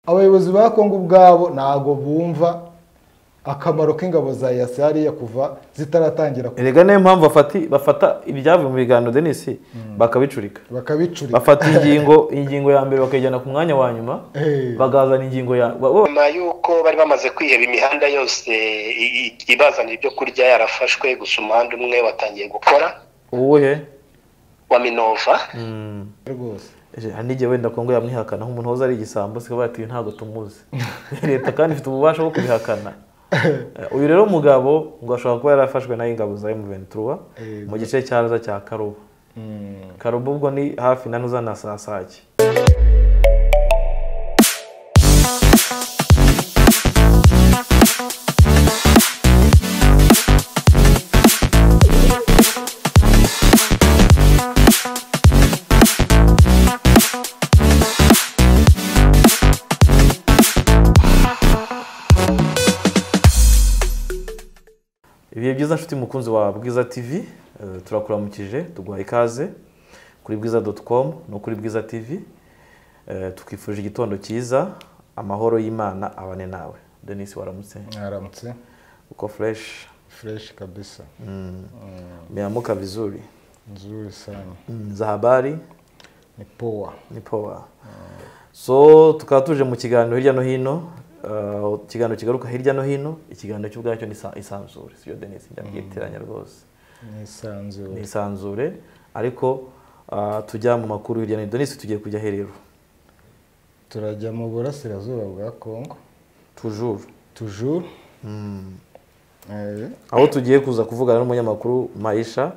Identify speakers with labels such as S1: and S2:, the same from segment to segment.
S1: abayobozi ba kongo ubwabo ntabwo bumva akamaro k'ingabo za yasi hariya kuva zitaratangira ku-
S2: erega niyo mpamvu bafati- bafata ibyavuye mu biganiro denisi bakabicurika
S1: bakabicurika
S2: bafata ingingo ingingo ya mbere bakayijyana ku mwanya wa nyuma
S1: Eh.
S2: bakazana ingingo ya bo- bo-
S3: nyuma y'uko bari bamaze kwiheba imihanda yose i- i- ibazanira ibyo kurya yarafashwe gusa umuhanda umwe watangiye gukora
S2: uwuhe
S3: wa minova
S2: Mm.
S1: rwose
S2: Eje, hari n'igihe wenda kongo yamwihakana nk'umuntu wahoze ari igisambo sikaba ati "Uyu ntabwo tumuzi leta kandi ifite ububasha bwo kubihakana Eh, uyu rero mugabo ngo ashobora kuba yarafashwe na ingabo za M23
S1: Eh,
S2: mu gice cya Raza cya karuba
S1: Mm.
S2: karuba ubwo ni hafi na nuza na saa sake ibihe byiza nshuti mukunzi wa bwiza tv eh, turakuramukije tuguha ikaze kuri bwiza doti komu no kuri bwiza tv Eh, tukwifurije igitondo cyiza amahoro y'imana abane nawe denise waramutse
S1: mwaramutse
S2: uko fureshi
S1: fureshi kabisa
S2: miamuka vizuri
S1: nzuri sana
S2: Mm, za habari
S1: ni powa
S2: ni powa so tukaba tuje mu kiganiro hirya no hino eh, ikiganiro kigaruka hirya no hino ikiganiro cy'ubwacyo ni isa- isanzure siyo denise njya mbyitiranya rwose
S1: nisanzure
S2: nisanzure ariko ah, tujya mu makuru hirya no hino donisi tugiye kujya herero
S1: turajya mu burasirazuba bwa kongo
S2: tujuru
S1: tujuru Eh,
S2: aho tugiye kuza kuvugana n'umunyamakuru mayisha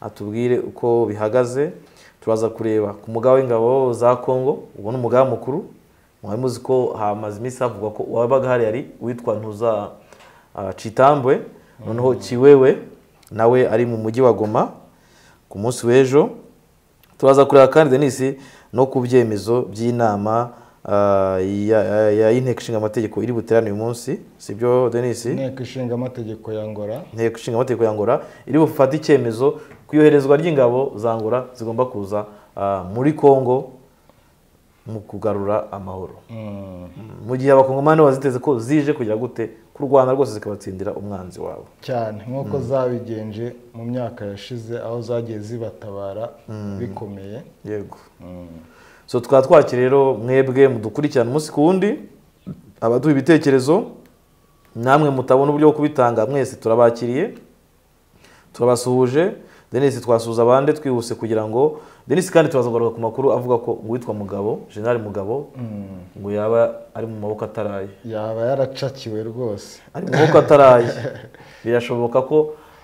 S2: atubwire uko bihagaze turaza kureba ku mugabo w'ingabo za kongo uwo ni umugabo mukuru mwari muzi ko hamaze iminsi havugwa ko uwabaga hari yari witwa ntuza ah, citambwe noneho kiwewe nawe ari mu mujyi wa goma ku munsi w'ejo turaza kureba kandi denisi no ku byemezo by'inama ah, ya ya- ya inteko ishinga amategeko iri buterane uyu munsi sibyo denisi
S1: inteko ishinga amategeko ya ngora
S2: inteko ishinga amategeko ya ngora iri bufate icyemezo ku iyoherezwa ry'ingabo za ngora zigomba kuza ah, muri kongo mu kugarura amahoro
S1: Mm.
S2: Mm, mu gihe abakongomani baziteze ko zije kugira gute ku rwanda rwose zikabatsindira umwanzi wabo
S1: cyane nk'uko zabigenje mu myaka yashize aho zagiye zibatabara bikomeye
S2: yego
S1: Mm.
S2: so tukaba twakira rero mwebwe mudukurikirana umunsi ku wundi abaduha ibitekerezo namwe mutabona uburyo bwo kubitanga mwese turabakiriye turabasuhuje denise twasuhuza abandi twihuse kugira ngo denise kandi turaza kugaruka ku makuru avuga ko uwitwa mugabo generali mugabo
S1: Mm.
S2: ngo yaba ari mu maboko ataraye
S1: yaba yaracakiwe rwose
S2: ari mu maboko ataraye birashoboka ko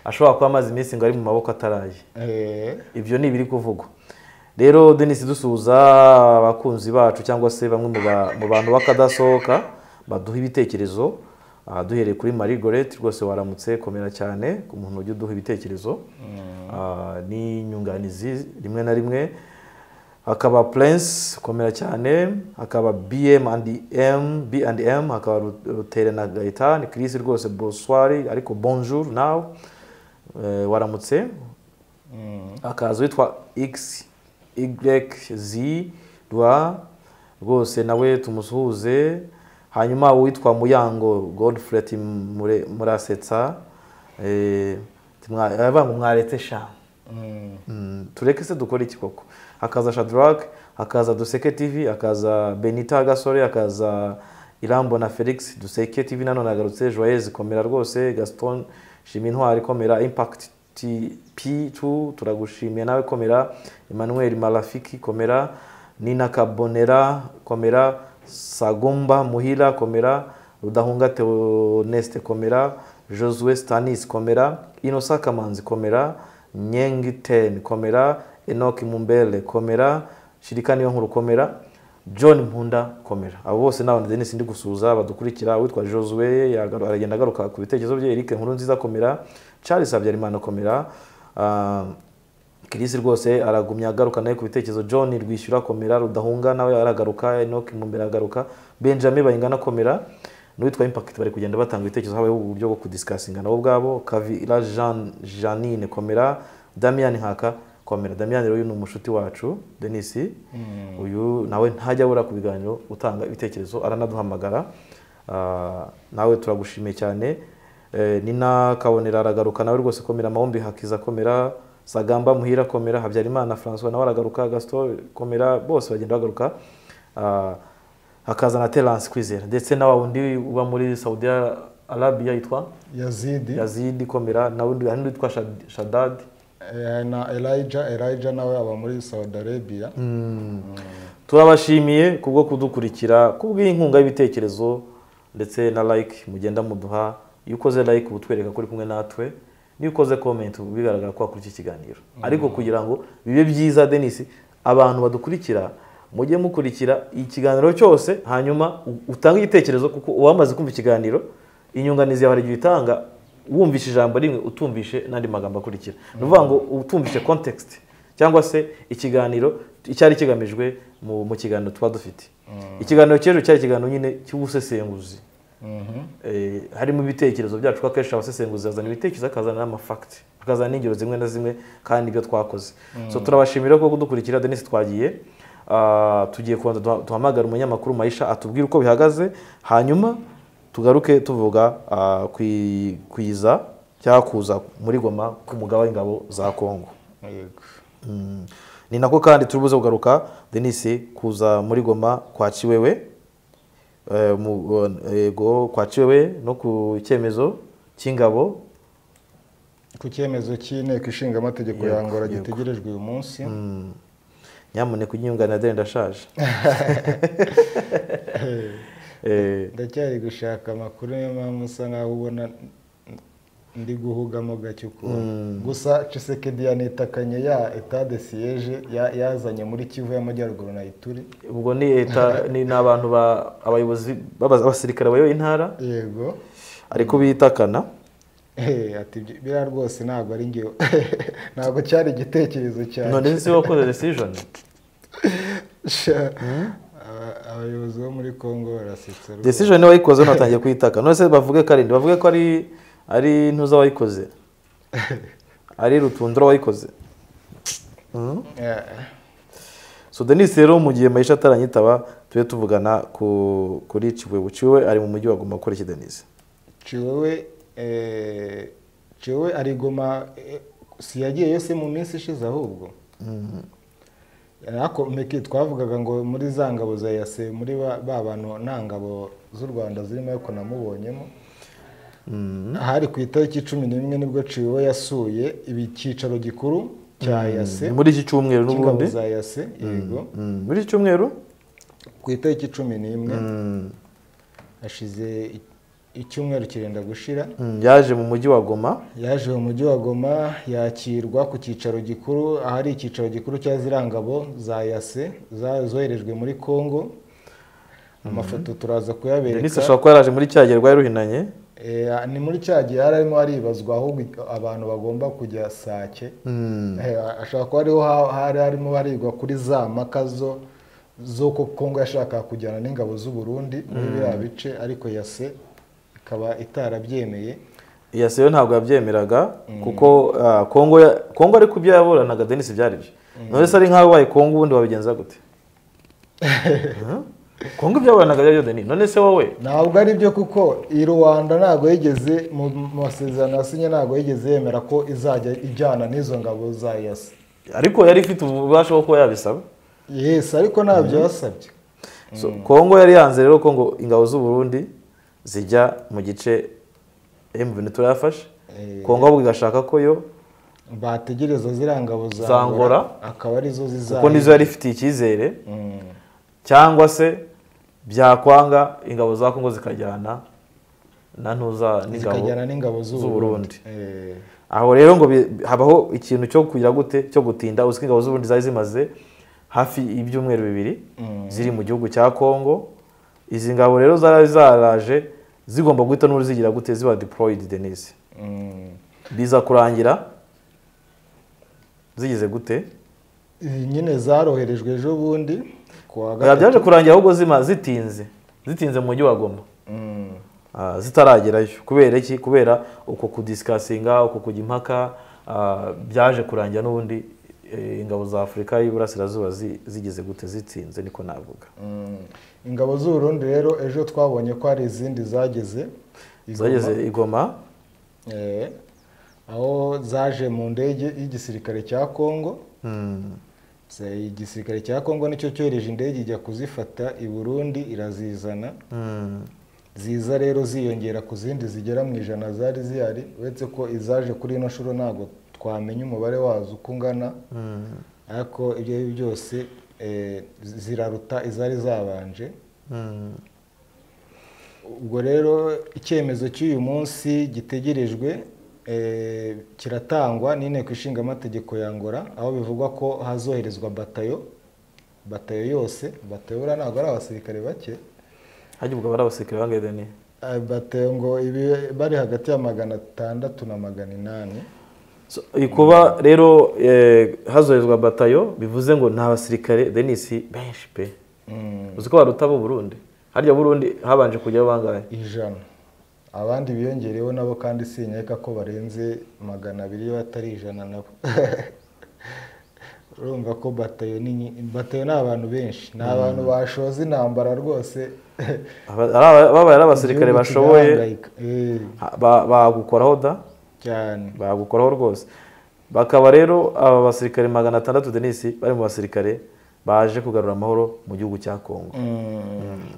S2: ashobora kuba amaze iminsi ngo ari mu maboko ataraye
S1: Eh,
S2: ibyo ni ibiri kuvugwa rero denise dusuhuza abakunzi bacu cyangwa se bamwe mu ba- mu bantu bakadasohoka baduha ibitekerezo aha duhereye kuri marie gorete rwose waramutse komera cyane ku muntu ujya uduha ibitekerezo Ah, ni inyunganizi rimwe na rimwe hakaba prince komera cyane hakaba bm and m b and m hakaba Ru- rutere na gaitani chris rwose bonsoir ariko bonjour nawe Eh, waramutse
S1: mm.
S2: akazi witwa x y z rwa rwose nawe tumusuhuze hanyuma uwitwa muyango godfred Mure- murasetsa eh, timwa- aravuga ngo mwaretse sha
S1: Mm.
S2: Mm, tureke se dukore iki koko hakaza shadrack hakaza duseke tv hakaza benita gasore hakaza irambo na felix duseke tv nanone agarutse joyeuse komera rwose gaston shima intwari komera impact T- p2 turagushimiye nawe komera emmanuel marafiki komera nina kabonera komera sagomba muhira komera rudahunga theoneste komera josue stanis komera inosa kamanzi komera nyengi ten komera enoki mumbele komera shirika niyo nkuru komera john mpunda komera abo bose ni abantu denise ndi gusuhuza badukurikira witwa josue yagaru- aragenda agaruka ku bitekerezo bye eric nkuru nziza komera charles habyarimana komera ah, Chris rwose aragumya agaruka nawe ku bitekerezo John rwishyura komera rudahunga nawe aragaruka Enoch mumbere aragaruka Benjamin bayingana komera n'uwitwa impact bari kugenda batanga ibitekerezo habayeho uburyo bwo kudisikasinga nabo ubwabo Kavira Jean Janine komera Damian Nkaka komera damiyani rero uyu ni umushuti wacu denisi uyu nawe ntajya abura ku biganiro utanga ibitekerezo aranaduhamagara Ah, nawe turagushimiye cyane Eh, nina kabonera aragaruka nawe rwose komera amahombi hakiza komera sagamba muhira komera habyarimana francois nawe aragaruka gaston komera bose bagenda bagaruka Ah, hakaza na terance kwizera ndetse na wa wundi uba muri saudi arabia yitwa
S1: yazidi
S2: yazidi komera nawe undi- hari n'undi witwa Shad- shadadi
S1: eh, na elijah elijah nawe aba muri saudi arabia
S2: turabashimiye kubwo kudukurikira kubw'inkunga y'ibitekerezo ndetse na like mugenda muduha iyo ukoze like uba utwereka ko uri kumwe natwe niyo ukoze comment uba bigaragara ko wakurikiye ikiganiro ariko kugira ngo bibe byiza denise abantu badukurikira mujye mukurikira ikiganiro cyose hanyuma u- utange igitekerezo kuko uwamaze kumva ikiganiro inyunganizi yawe hari igihe uyitanga wumvishe ijambo rimwe utumvishe n'andi magambo akurikira ni ukuvuga ngo utumvishe context cyangwa se ikiganiro icyari kigamijwe mu mu kiganiro tuba dufite ikiganiro cy'ejo cyari ikiganiro nyine cy'ubusesenguzi Eh, harimo ibitekerezo byacu kuko akenshi abasesenguzi bazana ibitekerezo akazana n'amafakiti akazana n'ingero zimwe na zimwe kandi nibyo twakoze so turabashimira ko kudukurikira denise twagiye Ah, tugiye kubanza duha- duhamagara umunyamakuru mayisha atubwire uko bihagaze hanyuma tugaruke tuvuga ah, kwi- kwiza cyangwa kuza muri goma k'umugaba w'ingabo za kongo
S1: Yego.
S2: Mm. ni nako kandi turi buze kugaruka denise kuza muri goma kwa kiwewe Eh, mu- yego kwa kiwewe no ku cyemezo cy'ingabo
S1: ku cyemezo cy'inteko ishinga amategeko ya
S2: Yego,
S1: angola
S2: yego.
S1: gitegerejwe uyu munsi
S2: Mm. nyamuneka unyunganira deni ndashaje Eh,
S1: ndacyari gushaka amakuru niyo mpamvu usa nkaho ubona ndi guhugamo gake ukuntu gusa cisekedi yanitakanye ya etade siyeje ya- yazanye muri kivu y'amajyaruguru na ituri
S2: ubwo ni leta ni ni abantu ba- abayobozi b'aba- abasirikare bayoboye intara
S1: yego
S2: ariko bitakana
S1: Eh, ati "Ibyo- biriya rwose ntabwo ari ngewe ntabwo cyari igitekerezo cyanjye
S2: none si wowe wakoze decision
S1: Sha, aba- abayobozi bo muri congo barasetsa rwose.
S2: decision wayikoze unatangiye kuyitaka none se bavuge ko ari nde? bavuge ko ari ari ntuza wayikoze ari rutundura wayikoze Mm.
S1: Eh.
S2: so denise rero mu gihe mayisha ataranyitaba tujye tuvugana ku kuri kibuye buciwe ari mu mujyi wa guma gukora iki denise
S1: ciwewe eh, ciwewe arigoma eh, si yagiye yose mu minsi ishize ahubwo ariko meki twavugaga ngo muri za ngabo za yase muri ba ba bantu nta ngabo z'u rwanda zirimo ariko namubonyemo hari ku itariki cumi n'imwe nibwo ciwewe yasuye icyicaro gikuru cya yase
S2: muri iki cyumweru
S1: cy'ingabo
S2: n'ubundi
S1: za yase yego
S2: Mm, muri iki cyumweru
S1: ku itariki cumi n'imwe
S2: Mm,
S1: hashize i- icyumweru kirenda gushira
S2: mm, yaje mu mujyi wa goma
S1: yaje mu mujyi wa goma yakirwa ku cyicaro gikuru ahari icyicaro gikuru cya zirangabo za yase za- zoherejwe muri congo amafoto turaza
S2: denise
S1: kuyabereka
S2: ashobora kuba yaraje muri cya gihe rwari ruhinanye
S1: Eh, ni muri cya gihe yari arimo haribazwa aho abantu bagomba kujya sake
S2: Mm,
S1: Eh, ashobora kuba ariho ha- hari harimo barigwa kuri za mpaka zo zo ko kongo yashakaga kujyana n'ingabo z'u burundi muri biriya bice ariko yase ikaba itarabyemeye
S2: iya seyo ntabwo yabyemeraga kuko ah, kongo ya- kongo ariko ibyo yaburanaga denise byari byo none se ari nk'aho ubaye kongo ubundi wabigenza gute Huh? kongo ibyo yaburanaga byari byo denise none se wowe
S1: ntabwo ari byo kuko i rwanda ntabwo yigeze mu masezerano yasinye ntabwo yigeze yemera ko izajya ijyana n'izo ngabo za yasi
S2: ariko yari ifite ububasha bwo kuba yabisaba
S1: yesi ariko ntabyo yasabye
S2: So, kongo yari yanze rero ko ngo ingabo z'u burundi zijya mu gice M23 yafashe
S1: Eh.
S2: kongo ahubwo igashaka ko yo
S1: bategereza ziriya ngabo za
S2: Za Angola.
S1: akaba arizo
S2: kuko nizo
S1: zizaza
S2: yari ifitiye icyizere cyangwa se byakwanga ingabo za kongo zikajyana na ntuza n'ingabo
S1: zikajyana n'ingabo
S2: z'u
S1: z'u burundi
S2: Burundi.
S1: Eh,
S2: aho rero ngo bi- habaho ikintu cyo kugira gute cyo gutinda uziko ingabo z'u Burundi zari zimaze hafi ibyumweru bibiri ziri mu gihugu cya Kongo izi ngabo rero zari zaraje zigomba guhita n'ubu zigira gute ziba deployed denise
S1: mm.
S2: biza kurangira zigize gute
S1: Izi nyine zaroherejwe ejo bundi ku wa
S2: Oya,
S1: gatatu
S2: byaje kurangira ahubwo zima zitinze zitinze mu mujyi wa goma
S1: Mm.
S2: Ah, zitaragerayo kubera iki kubera uko kudisikasinga uko kujya impaka ah, byaje kurangira n'ubundi eh, ingabo za afurika y'iburasirazuba zi- zigize gute zitsinze niko navuga
S1: ingabo z'uburundi rero ejo twabonye ko hari izindi zageze Igoma,
S2: zageze igoma
S1: eh, aho zaje mu ndege y'igisirikare cya kongo
S2: mm,
S1: Se- igisirikare cya kongo nicyo cyohereje indege ijya kuzifata i burundi irazizana
S2: mm,
S1: ziza rero ziyongera ku zindi zigera mu ijana zari zihari uretse ko izaje kuri ino shuro ntabwo twamenya umubare wazo uko ungana
S2: mm,
S1: ariko ibyo ari byo byose eh, ziraruta izari zabanje
S2: mm.
S1: ubwo rero icyemezo cy'uyu munsi gitegerejwe eh, kiratangwa n'inteko ishinga amategeko ya ngora aho bivugwa ko hazoherezwa batayo batayo yose batayo buriya ntabwo ari abasirikare bake
S2: hajya ubwo bari abasirikare bangahe deni
S1: Eh, batayo ngo ibi- bari hagati ya magana atandatu na magana inani
S2: So, iyi kuba rero eh, hazoherezwa batayo bivuze ngo ni abasirikare denisi benshi pe
S1: Mm,
S2: uzi ko baruta abo Burundi harya Burundi habanje kujyaho bangahe
S1: ijana abandi biyongereyeho nabo kandi sinyeka ko barenze magana abiri iyo batari ijana nabo urumva ko batayo ni nyi- batayo ni abantu benshi ni abantu bashoza intambara rwose
S2: Aba- ari aba- babaye ari abasirikare
S1: Igihugu
S2: bashoboye
S1: kigahangayika. Eh,
S2: ha- ba- bagukoraho da
S1: cyane
S2: bagukoraho rwose bakaba rero aba basirikare magana atandatu denisi bari mu basirikare baje kugarura amahoro mu gihugu cya kongo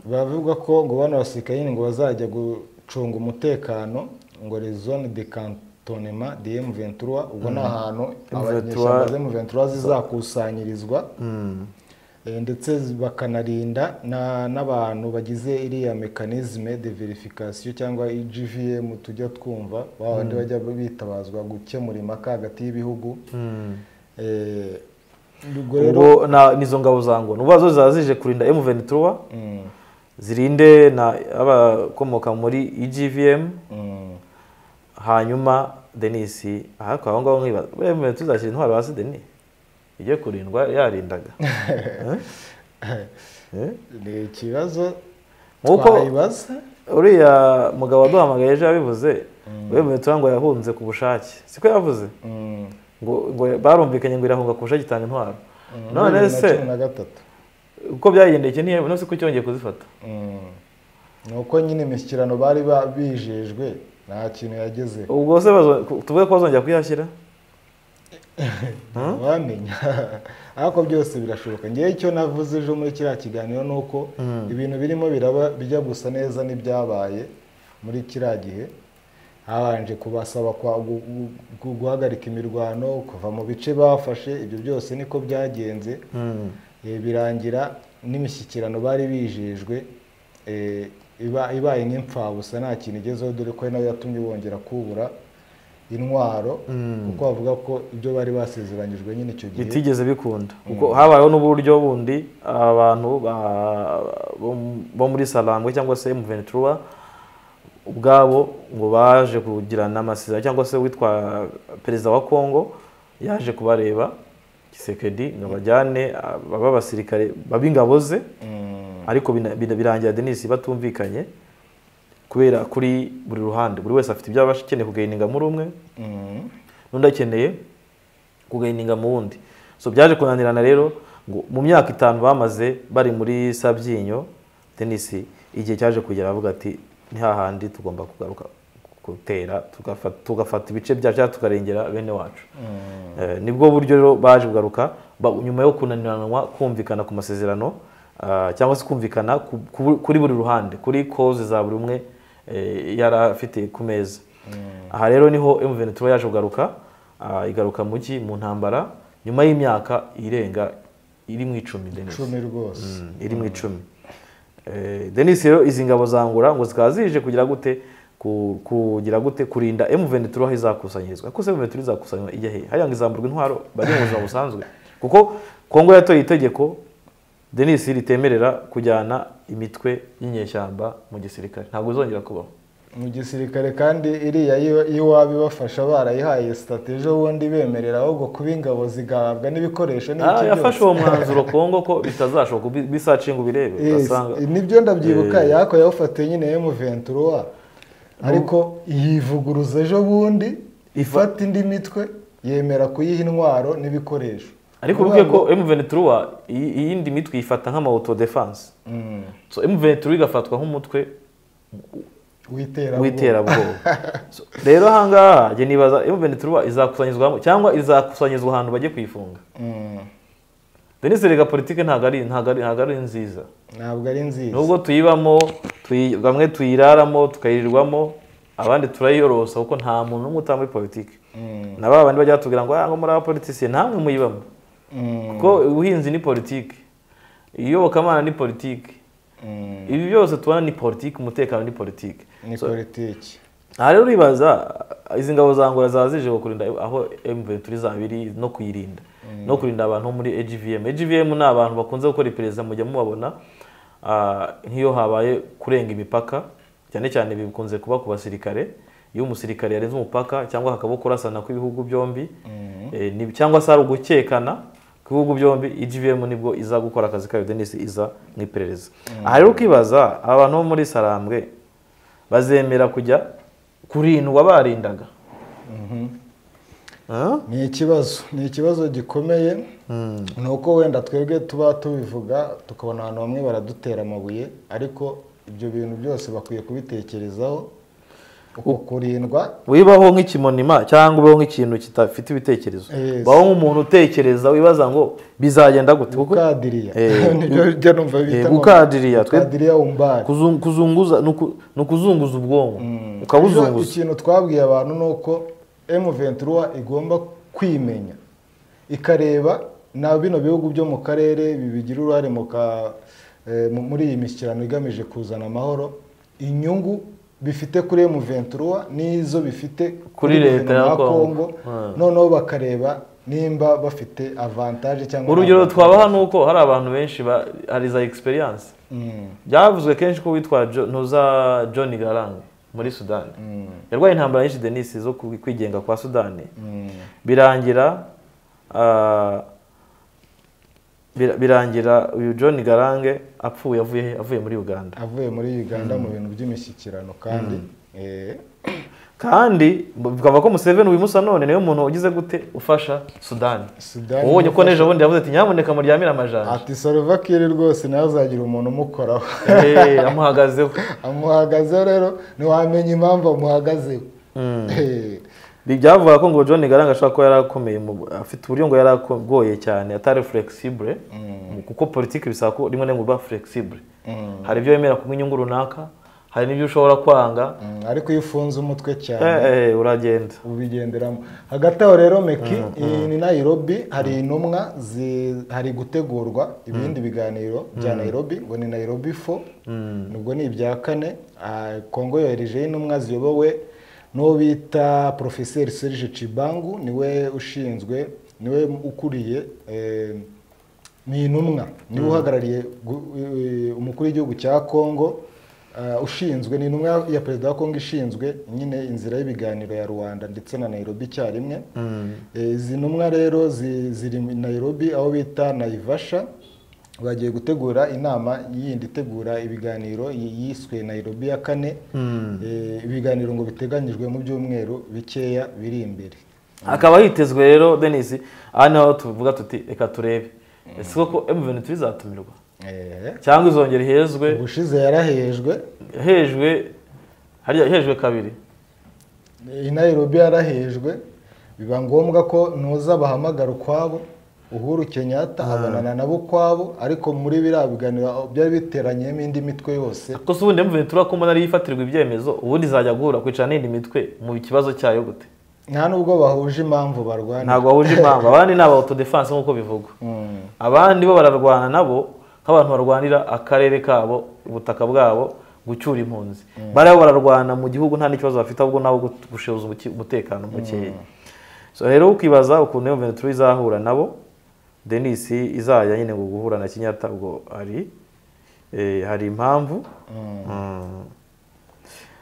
S1: bavuga ko ngo bano basirikare nyine ngo bazajya gucunga umutekano ngo rezone de kantonema de M23 ubwo ni ahantu abanyeshyamba za M23 zizakusanyirizwa Eh, ndetse bakanarinda na- n'abantu bagize iriya mekanizme de verification cyangwa igvm tujya twumva babandi bajya bitabazwa gukemura impaka hagati y'ibihugu Eh, ubwo rero
S2: ubwo na- nizo ngabo za ngo n'ubwo zo ziba zije kurinda M23
S1: Mm,
S2: zirinde na abakomoka muri EGVM
S1: mm.
S2: hanyuma denisi ahakora aho ngaho nkibaza wemewe tuzashyira intwaro hasi deni ijye kurindwa yarindaga Eh?
S1: ni ikibazo
S2: Nk'uko-
S1: twayibaza
S2: uriya mugabo waduhamagaye ejo yabivuze wemewe tuba ngo yahunze ku bushake siko yavuze
S1: Mm,
S2: ngo ngo barumvikanye ngo irahunga ku bushake itanga intwaro
S1: mm,
S2: none
S1: bibiri na
S2: se
S1: cumi na gatatu
S2: uko byagendeye iki ntiyemwe none se ko cyongeye kuzifata
S1: Mm. ni uko nyine imishyikirano bari ba- bijejwe nta kintu yagezeho
S2: ubwo se bazo- tuvuge ko bazongera kuyihashyira
S1: wamenya ariko byose birashoboka ngewe icyo navuze ejo muri kiriya kiganiro ni uko ibintu birimo biraba bijya gusa neza n'ibyabaye muri kiriya gihe habanje kubasaba kwa- gu- gu- gu- guhagarika imirwano kuva mu bice bafashe ibyo byose niko byagenze Eh, birangira n'imishyikirano bari bijejwe eh, iba- ibaye nk'imfabusa nta kintu igezeho dore ko ari nayo yatumye bongera kubura intwaro kuko bavuga ko ibyo bari basezeranyijwe nyine icyo gihe
S2: bitigeze bikunda kuko habayeho n'uburyo bundi abantu ba- bo- bo muri salambwe cyangwa se M23 ubwabo ngo baje kugirana amasezerano cyangwa se witwa perezida wa Congo yaje kubareba Kisekedi ngo bajyane baba abasirikare bab'ingabo ze
S1: Mm,
S2: ariko bina- bina- birangira Denis batumvikanye kubera kuri buri ruhande buri wese afite ibyo aba akeneye kugahininga muri umwe
S1: mm,
S2: n'undi akeneye kugahininga mu wundi so byaje kunanirana rero ngo mu myaka itanu bamaze bari muri sabyinyo tenisi igihe cyaje kugera avuga ati ni hahandi tugomba kugaruka gutera tugafata, tugafata ibice byacu cyangwa tukarengera bene wacu
S1: mm,
S2: Eh, nibwo buryo rero baje kugaruka ba- nyuma yo kunaniranwa kumvikana ku masezerano ah, cyangwa se kumvikana ku- ku- kuri buri ruhande kuri koze za buri umwe eh, yari afite ku meza aha rero niho M23 yaje kugaruka ah, igaruka mu ki mu ntambara nyuma y'imyaka irenga iri mu icumi Denis
S1: cumi rwose
S2: iri mu icumi Eh, Denis rero izi ngabo zangura ngo zikaba zije kugira gute ku- kugira gute kurinda M23 aho izakusanyirizwa kuko se M23 izakusanywa ijya hehe hariya ngo izamburwa intwaro bajye mu buzima busanzwe kuko Kongo yatoye itegeko Denis ritemerera kujyana imitwe y'inyeshyamba mu gisirikare ntabwo izongera kubaho
S1: mu gisirikare kandi iriya y'iwabo ibafasha barayihaye sitati ejo bundi bemerera ahubwo kuba ingabo zigahabwa n'ibikoresho
S2: Ah,
S1: n'ibiki
S2: yafashe uwo mwanzuro Kongo ko bitazashoboka ubi- bisacinga ubirebe ugasanga
S1: Yes, nibyo ndabyibuka yako yawufatiye nyine M23 ariko yivuguruza ejo bundi ifata indi mitwe yemera kuyiha intwaro n'ibikoresho
S2: ariko urubwiye ko emuvenituruwa iyindi mitwe yifata nk'amawuto defanse so emuvenituruwa igafatwa nk'umutwe w'iterabwoba So, rero ahangaha njye nibaza emuvenituruwa izakusanyizwa hamwe cyangwa izakusanyirizwa ahantu bajye kuyifunga denise rega politike ntabwo ari ntabwo ari ntabwo ari nziza
S1: ntabwo ari nziza
S2: nubwo tuyibamo tuyi- bamwe tuyiraramo tukayirirwamo abandi turayiyorosa kuko nta muntu n'umwe utanga muri politike
S1: Mm.
S2: na ba bandi bajya batubwira ngo "Ah, ngo muri abapolitisiye nta mwe muyibamo
S1: Mm.
S2: kuko ubuhinzi ni politike iyobokamana ni politike
S1: Mm.
S2: ibi byose tubona ni politike umutekano ni politike
S1: ni politiki
S2: aha rero uribaza izi ngabo za ngora zaba zije kurinda aho emuveri turi zaba iri no kuyirinda no kurinda abantu bo muri egvm egvm ni abantu bakunze gukora iperereza mujya mubabona ah, nk'iyo habaye kurenga imipaka cyane cyane bikunze kuba ku basirikare iyo umusirikare yarenze umupaka cyangwa hakaba kurasana kw'ibihugu byombi eh, ni- cyangwa se hari ugukekana kw'ibihugu byombi egvm nibwo iza gukora akazi kayo denise iza mu iperereza aha rero ukibaza aba bantu bo muri sarambwe bazemera kujya kurindwa barindaga Ah?
S1: ni ikibazo ni ikibazo gikomeye ni uko wenda twebwe tuba tubivuga tukabona ahantu bamwe baradutera amabuye ariko ibyo bintu byose bakwiye kubitekerezaho uko kurindwa
S2: wibaho nk'ikimonima cyangwa ubaho nk'ikintu kitafite ibitekerezo
S1: Yes.
S2: baho nk'umuntu utekereza wibaza ngo bizagenda gute kuko
S1: gukadiriya
S2: Eh,
S1: nibyo njya numva bita
S2: eh, gukadiriya, twe-
S1: gukadiriya umbari
S2: kuzung- kuzunguza ni uku- ni ukuzunguza ubwonko
S1: Ejo
S2: ukabuzunguza
S1: ikintu twabwiye abantu ni uko emuventuruwa igomba kwimenya ikareba na bino bihugu byo mu karere bigira uruhare mu ka- eh, mu- muri iyi mishyikirano igamije kuzana amahoro inyungu bifite kuri emuventuruwa n'izo bifite
S2: Kuri leta ya
S1: guverinoma
S2: Congo.
S1: noneho bakareba nimba bafite avantaje cyangwa
S2: urugero
S1: nta
S2: twabaha ni uko hari abantu benshi ba- hari za egisperiyanse
S1: Mm,
S2: byavuzwe kenshi ko witwa Jo- ntuza john garang muri sudani yarwaye intambara nyinshi denise zo ku- kwigenga kwa sudani
S1: mm,
S2: birangira ah, bir- birangira uyu john garange apfuye avuye avuye muri uganda
S1: avuye muri uganda mu bintu by'imishyikirano kandi eh,
S2: kandi bikava ko museveni wimusa none niwe muntu ugize gute ufasha sudani
S1: Sudani
S2: ubonye ko
S1: ufasha-
S2: nejo bundi yavuze ati nyamuneka muryamire amajanja
S1: ati sorovakiri rwose nawe azagira umuntu umukoraho
S2: Eh, amuhagazeho
S1: amuhagazeho rero ntiwamenya impamvu amuhagazeho Eh,
S2: Bi- byavuga ko ngo john garanga ashobora kuba yari akomeye mu- afite uburyo ngo yari agoye cyane atari flexible kuko politiki bisaba ko rimwe na rimwe uba flexible
S1: mm,
S2: hari ibyo wemera kunywa inyungu runaka hari n'ibyo ushobora kwanga
S1: mm, ariko iyo ufunze umutwe cyane
S2: Eh, eh, uragenda
S1: ubigenderamo hagati aho rero meki iyi ni nayirobi hari intumwa zi- hari gutegurwa ibindi biganiro bya nayirobi ngo ni nayirobi fo nubwo ni ibya kane Ah, kongo yoherejeho intumwa ziyobowe n'uwo bita porofeseri serge cibangu niwe ushinzwe niwe ukuriye eh, ni intumwa niwe uhagarariye gu- eh, umukuru w'igihugu cya kongo eh, ushinzwe ni intumwa ya perezida wa kongo ishinzwe nyine inzira y'ibiganiro ya rwanda ndetse na nairobi icyarimwe Eh, izi ntumwa rero zi- ziri i nairobi aho bita naivasha bagiye gutegura inama yindi itegura ibiganiro yi- yiswe nairobi ya kane Eh, ibiganiro ngo biteganyijwe mu byumweru bikeya biri imbere
S2: akaba hitezwe rero denis aha niho tuvuga tuti reka turebe ese koko M23 izatumirwa
S1: Eh,
S2: cyangwa izongera ihezwe
S1: ubushize yarahejwe
S2: hejwe harya hejwe kabiri
S1: iyi Nairobi yarahejwe biba ngombwa ko ntuza bahamagara ukwabo uhuru kenyatta abonana nabo ukwabo ariko muri biriya biganiro byari biteranyemo indi mitwe yose
S2: ariko se ubundi M23 ko mbona ariyo ifatirwa ibyemezo ubundi izajya guhura kwicara n'indi mitwe mu kibazo cyayo gute
S1: nta nubwo bahuje impamvu barwana
S2: ntabwo bahuje impamvu abandi ni aba autodefense nk'uko bivugwa
S1: Mm.
S2: abandi bo bararwana nabo nk'abantu barwanira akarere kabo ubutaka bwabo gucyura impunzi bariya bo bararwana mu gihugu nta n'ikibazo bafite ahubwo nabo gushoboza umutekano mukeya so rero ukibaza ukuntu iyo ventura izahura nabo denisi izajya nyine ngo guhura na kinyata ubwo ari eh, hari impamvu Mm.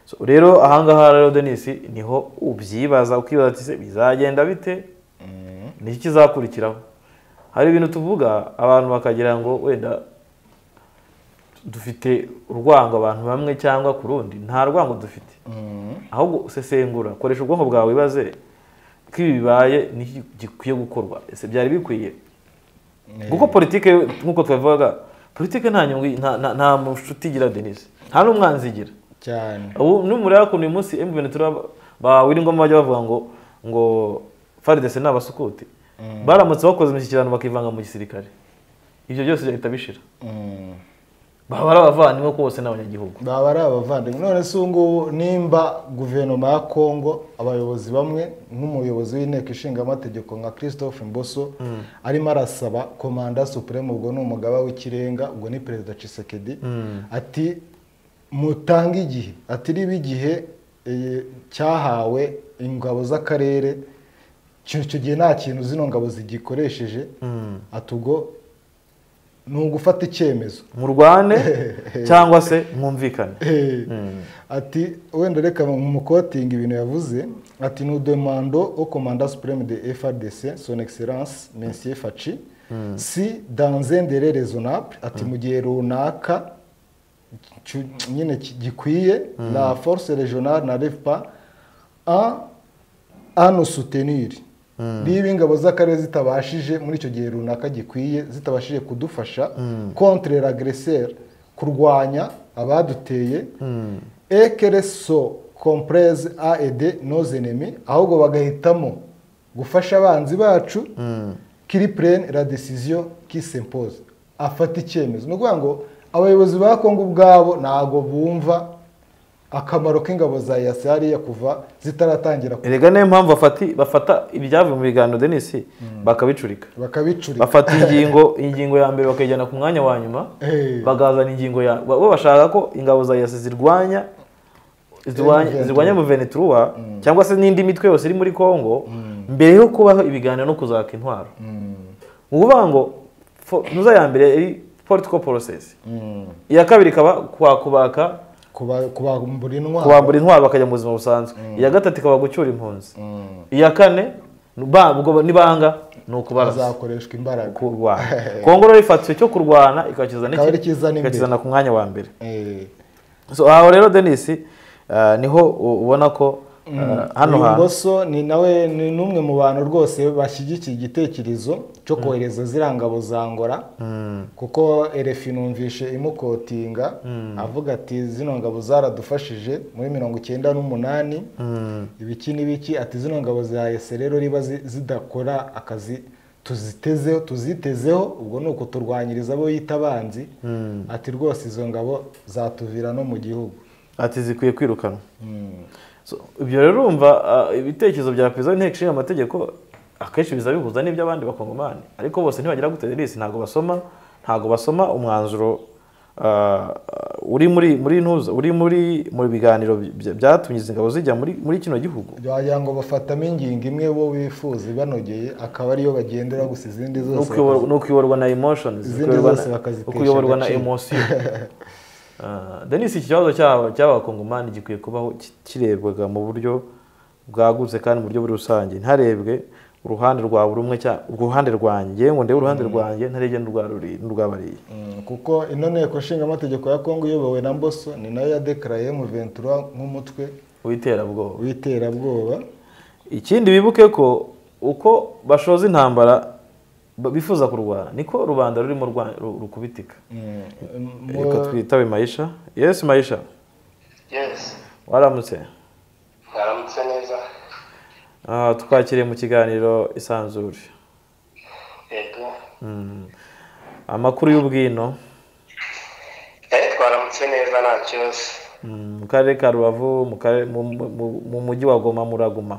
S2: So, rero ahangaha rero denisi niho ubyibaza ukibaza ati se bizagenda bite
S1: Mm.
S2: ni iki kizakurikiraho hari ibintu tuvuga abantu bakagira ngo wenda dufite urwango abantu bamwe cyangwa ku rundi nta rwango dufite
S1: Mm.
S2: ahubwo usesengura koresha ubwonko bwawe wibaze ko ibi bibaye ni iki gikwiye gukorwa ese byari bikwiye kuko politike nk'uko twavugaga politike nta nyungu nta- nta- nta nshuti igira denise nta n'umwanzi igira
S1: cyane
S2: ubu numureba ukuntu uyu munsi emu venetura ba wiringoma bajya bavuga ngo ngo faridese ni abasukuti baramutse bakoze imishyikirano bakivanga mu gisirikare ibyo byose leta bishira
S1: Mm.
S2: baba ari abavandimwe kuko bose ni abanyagihugu
S1: baba ari abavandimwe none se ubu ngubu nimba guverinoma ya kongo abayobozi bamwe nk'umuyobozi w'inteko ishinga amategeko nka christophe mboso arimo arasaba komanda supreme ubwo ni umugaba w'ikirenga ubwo ni perezida cisekedi ati mutange igihe ati riba igihe eh, cyahawe ingabo z'akarere icyo icyo gihe nta kintu zino ngabo zigikoresheje ati ubwo ni ugufata icyemezo
S2: murwane cyangwa se mwumvikane
S1: Eh, ati wenda reka mukotinga ibintu yavuze ati ni udemando au commandant supreme de FARDC son excellence monsieur Faci si dans un délai raisonnable ati mu gihe runaka cu- nyine ki- gikwiye la force régionale n'arrive pas à à nous soutenir niba ingabo z'akarere zitabashije muri icyo gihe runaka gikwiye zitabashije kudufasha contre l'agresseur kurwanya abaduteye et qu'elles se comprennent à aider nos ennemis ahubwo bagahitamo gufasha abanzi bacu kiri prene la décision qui s'impose afata icyemezo ni ukuvuga ngo abayobozi ba kongo ubwabo ntabwo bumva akamaro k'ingabo za yasi hariya kuva zitaratangira
S2: erega niyo mpamvu bafati- bafata ibyavuye mu biganiro denise bakabicurika
S1: bakabicurika
S2: bafata ingingo ingingo ya mbere bakayijyana ku mwanya wa nyuma
S1: Eh.
S2: bakazana ingingo ya ba- bo bashaka ko ingabo za yasi zirwanya zirwanya-
S1: Venezuela.
S2: zirwanya muveneturuwa cyangwa se n'indi mitwe yose iri muri kongo mbere yo kubaho ibiganiro no kuzaka intwaro ni ukuvuga ngo fo- nuza ya mbere ari political process
S1: Mm.
S2: iya kabiri ikaba kwa kubaka
S1: Kuba- kubambura intwaro
S2: kubambura intwaro bakajya mu buzima busanzwe iya gatatu ikaba gucyura impunzi
S1: Mm.
S2: iya kane ba- ubwo nibanga ni ukubarasa
S1: hazakoreshwa imbaraga
S2: kurwana kongo rero ifata icyo kurwana ikakizana
S1: Ikaba
S2: iki?
S1: ari ikizana imbere.
S2: ikakizana ku mwanya wa mbere
S1: Eh,
S2: so aho rero denisi niho u- ubona ko uh, hano
S1: uyu
S2: hantu
S1: ngoso ni nawe ni n'umwe mu bantu rwose bashyigikiye igitekerezo cyo kohereza ziriya ngabo za ngora kuko erefi numvishe imukotinga avuga ati zino ngabo zaradufashije muri mirongo icyenda n'umunani ibiki n'ibiki ati zino ngabo za ese rero niba zi- zidakora akazi tuzitezeho tuzitezeho ubwo ni ukuturwanyiriza abo yita abanzi ati rwose izo ngabo zatuvira no mu gihugu
S2: ati zikwiye kwirukanwa
S1: Mm.
S2: So, ibyo rero urumva uh, ibitekerezo bya perezida w'inteko ishinga amategeko akenshi biza bihuza n'iby'abandi bakongomani ariko bose ntibagira gute denisi ntabwo basoma ntabwo basoma umwanzuro uh, uri muri muri ntuza uri muri mu biganiro bya- byatumye izi ngabo zijya muri muri kino gihugu
S1: wagira ngo bafatamo ingingo imwe bo bifuza ibanogeye akaba ariyo bagendera gusa izindi
S2: ni
S1: zose
S2: ukuyoborwa- ni ukuyoborwa na emotions
S1: Izindi
S2: ukuyoborwa
S1: zose
S2: na-
S1: bakazitesha
S2: ukuyoborwa na
S1: agaciro.
S2: emotion Ah, denise iki kibazo cy'aba- cy'abakongomani gikwiye kubaho ki- kirebwaga mu buryo bwagutse kandi mu buryo buri rusange ntiharebwe uruhande rwa buri umwe cyangwa uruhande rwanjye ngo ndebe uruhande rwanjye ntarege n'urwa ruri- n'urw'abariya
S1: Mm, kuko ino nteko ishinga amategeko ya kongo iyobowe na mboso ni nayo yadekaraye mu ventura nk'umutwe
S2: w'iterabwoba
S1: w'iterabwoba
S2: ikindi bibuke ko uko bashoza intambara ba- bifuza kurwana niko rubanda rurimo rwa- ru- rukubitika
S1: Mm, mu-
S2: reka twitabe mayisha yesi mayisha
S3: yesi
S2: waramutse
S3: mwaramutse neza
S2: Ah, twakiriye mu kiganiro isanzure
S3: yego
S2: Mm. amakuru y'ubwino
S3: eh twaramutse neza ntacyo se
S2: Mm, mu karere ka rubavu mu karere- mu- mu- mu- mu mujyi wa goma muraguma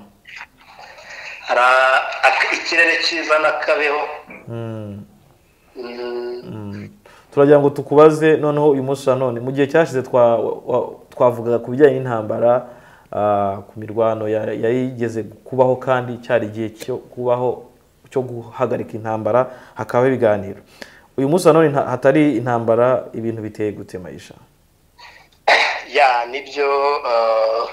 S3: hari a- ak- ikirere cyiza n'akabeho Mm,
S2: turagira ngo tukubaze noneho uyu munsi wa none mu gihe cyashize twa- wa- twavugaga ku bijyanye n'intambara ah, ku mirwano ya- yari igeze kubaho kandi cyari igihe cyo kubaho cyo guhagarika intambara hakabaho ibiganiro uyu munsi wa none nta- hatari intambara ibintu biteye gute mayisha
S3: ya nibyo eh,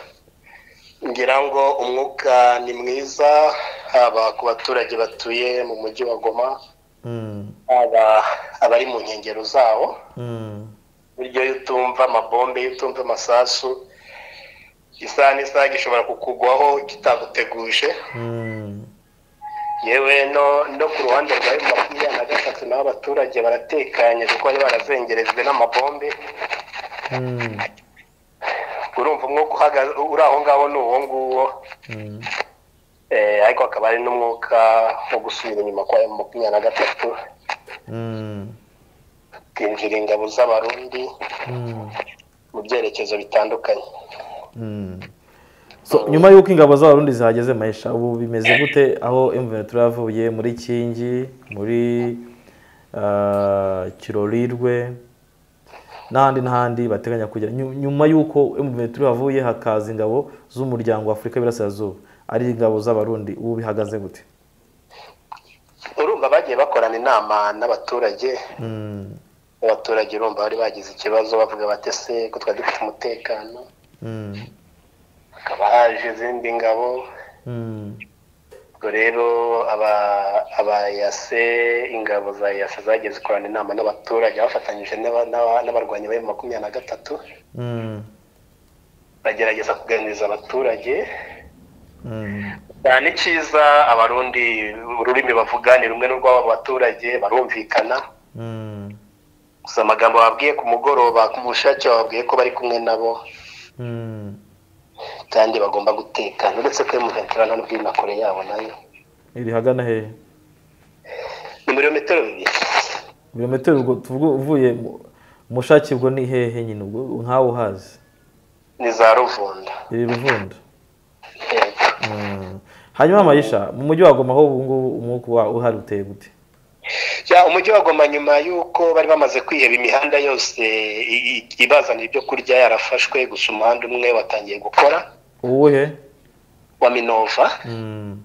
S3: ngira ngo umwuka ni mwiza haba ku baturage batuye mu mujyi wa goma
S2: Mm,
S3: haba abari mu nkengero zawo
S2: mm.
S3: buryo iyo utumva amabombe iyo utumva amasasu isaha n'isaha gishobora kukugwaho kitaguteguje yewe no ku ruhande rwa makumyabiri na gatatu naho abaturage baratekanye kuko bari barazengerejwe n'amabombe urumva umwuka uri aho ngaho ni uwo nguwo ariko hakaba hari n'umwuka wo gusubira inyuma kwa makumyabiri na gatatu kwinjira ingabo z'abarundi mu byerekezo bitandukanye
S2: So, nyuma y'uko ingabo z'abarundi zihageze mayisha ubu bimeze gute aho emuveni turavuye muri kingi muri ah, kirorirwe n'ahandi n'ahandi bateganya kugera Nyu- nyuma y'uko emuveni turavuye hakaza ingabo z'umuryango wa afurika y'Iburasirazuba ari ingabo z'abarundi ubu bihagaze gute
S3: urumva bagiye bakorana inama n'abaturage
S2: Mm,
S3: abaturage urumva bari bagize ikibazo bavuga batese ko twari dufite umutekano
S2: mm,
S3: hakaba haje izindi ngabo
S2: mm,
S3: ubwo rero aba- abayase ingabo za yase zagiye zikorana inama n'abaturage bafatanyije n'aba- n'aba- n'abarwanyi ba makumyabiri na gatatu
S2: mm,
S3: bagerageza kuganiriza abaturage
S2: mm,
S3: Cyane ni cyiza abarundi ururimi bavuga ni rumwe n'urw'abo baturage barumvikana
S2: mm,
S3: gusa amagambo babwiye ku mugoroba ku bushake bababwiye ko bari kumwe nabo
S2: mm.
S3: kandi bagomba gutekana uretse ko mu veterano n'ubwinakore yabo nayo
S2: iri hagana hehe
S3: ni muri metero bibiri
S2: ibirometero ubwo tuvuga uvuye mu- mushaki ubwo ni hehe nyine ubwo nkawe uhazi
S3: ni za ruvunda
S2: iri ruvundo
S3: Yego.
S2: Mm. hanyuma mayisha mu mujyi wa goma ho ubu ngubu umwuka uba uhari uteye gute
S3: Ya, umujyi wa Goma nyuma y'uko bari bamaze kwiheba imihanda yose i- i- ibazanira ibyo kurya yarafashwe gusa umuhanda umwe watangiye gukora
S2: uwuhe
S3: wa minova
S2: Mm.